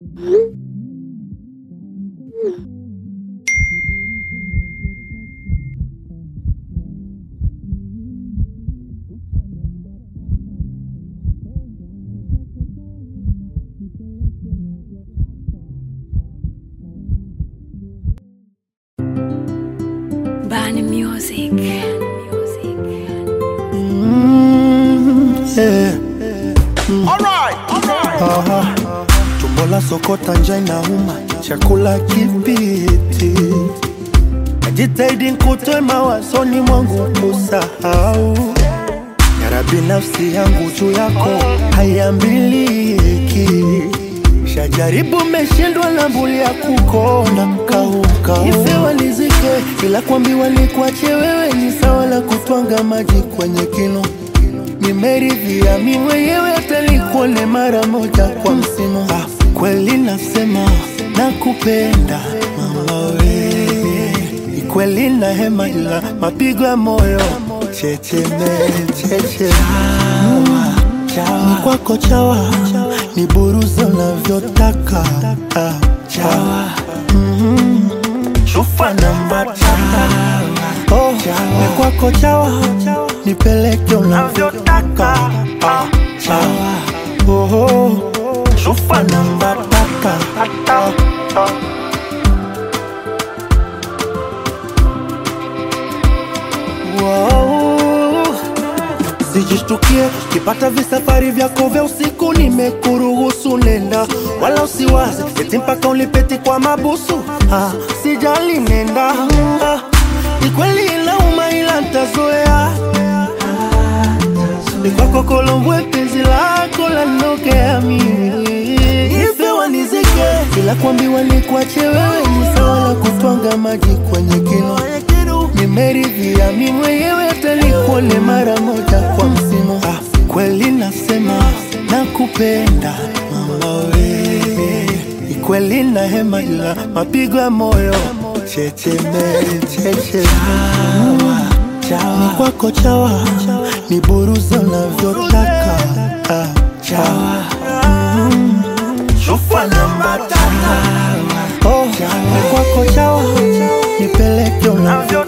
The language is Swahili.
Bani Music. Yeah. Alright, alright. Aha. Tumbo la sokota njaa inauma, chakula kipiti. Najitahidi nikutoe mawazoni mwangu kusahau. Yara binafsi yangu juu yako haiambiliki. Shajaribu meshindwa na mbuli ya kukona kaukau. Ife walizike, ila kuambiwa ni kuache wewe ni sawa la kutwanga maji kwenye kinu nimeridhia mi mwenyewe hata nikuone mara moja kwa msimu. Ah, kweli nasema nakupenda mama we, ni kweli na hema ila mapigo ya moyo checheme cheche Mm, ni kwako chawa ni buruza unavyotaka Ah, chawa Mhm. chufa namba tata Oh, ni kwako chawa nipeleke unavyotaka Ah, chawa oh, oh. chufa namba tata Ah, ah. Wow. Sijishtukie kipata visafari vyako vya usiku, nimekuruhusu nenda, wala usiwaze eti mpaka ulipeti kwa mabusu. Ah, sijali nenda, ah, ni kweli inauma, ila ntazoea. Ni kwako Kolombwe, penzi lako lanokea mimi ife wanizike, ila kuambiwa ni kuache wewe ni sawa na kutwanga maji kwenye kinu nimeridhia mi mwenyewe hata nikuone mara moja kwa msimu. Ah, kweli nasema nakupenda mama we, ni kweli na hema ila mapigo ya moyo checheme cheche ni kwako chawa ni buruza unavyotaka ah, chawa mm, chufa namba tata oh, ni kwako chawa nipeleke unavyo